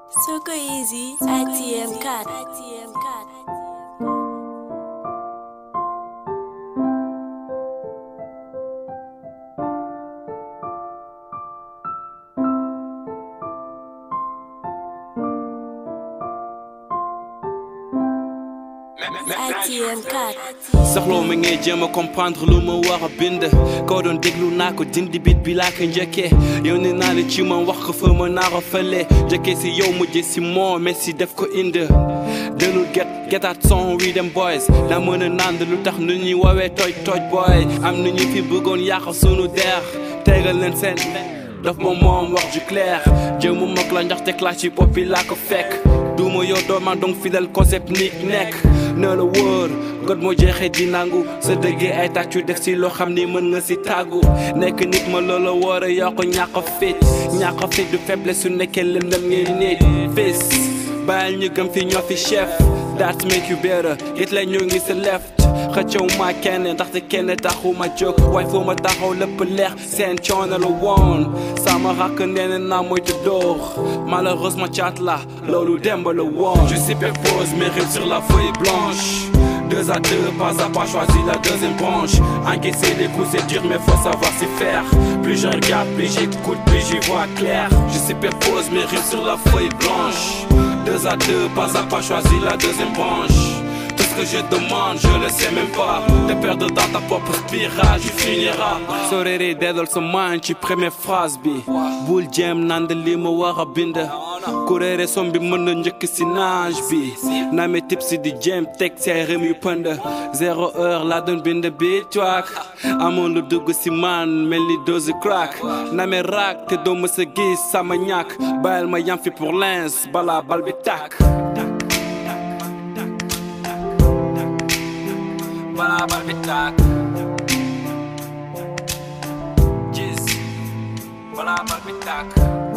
Soko Easy, ATM card. ATM card. ATM card. soxloo ma ngay jéem a comprendre lu ma war a bind koo doon déglu naa ko dindi bit bi laa ko njëkkee yow ne naa ne ci man wax ko fa ma naa ko fële njëkkee si yow mujjee si moo mais si def ko indi delul get getaat son wi dem boys daa mën a nand lu tax nu ñuy woowee tooj tooj boy am na ñu fi bëggoon yàq sunu deex tegal leen seen daf ma moom wax ju clair jëmu mag la ndaxte clash ci bopp bi laa ko fekk duuma yow dooma donc fidèle concept nik nekk na la wóor god moo jeexee di nangu sa dëggee ay tàccu def si loo xam ni mën nga si tàggu nekk nit ma loola war a yokk ñàkk a fit ñàkk a fit du faiblesse su nekkee lëndëm ngay nit fis bàyyil ñu gëm fi ñoo fi chef that make you better it la ñoo ngi sa left xëccew ma kenn ndaxte kenn taxu ma jóg waaye foo ma taxaw lépp leex seen coono la woon sama rakk nee na naa moytu dóor malheureusement caat la loolu demb la woon je superpose mes rimes sur la feuille blanche deux à deux, pas à pas, choisis la deuxième branche. Encaisser les coups, c'est dur, mais faut savoir s'y faire. Plus je regarde, plus j'écoute, plus j'y vois clair. Je superpose mes rimes sur la feuille blanche. Deux à deux, pas à pas, choisis la deuxième branche. Tout ce que je demande, je le sais même pas. Te perdre dans ta propre spirale, tu finiras. Sorere dedal sa mind ci première phrase bi. Bul jéem nand li ma war a bind. kuréere som bi mën na njëkk si nage bi. Name tip si di jéem teg say rem yu pënd. Zéro heure laa doon bind bi tuak. Amoon lu dugg si man mel ni dose crack. Name raak te doo mës a gis sama ñàkk. Bàyyil ma yam fi pour l'inst balaa bal bi tàkk. balaa bal bi tàkk gis balaa bal bi tàkk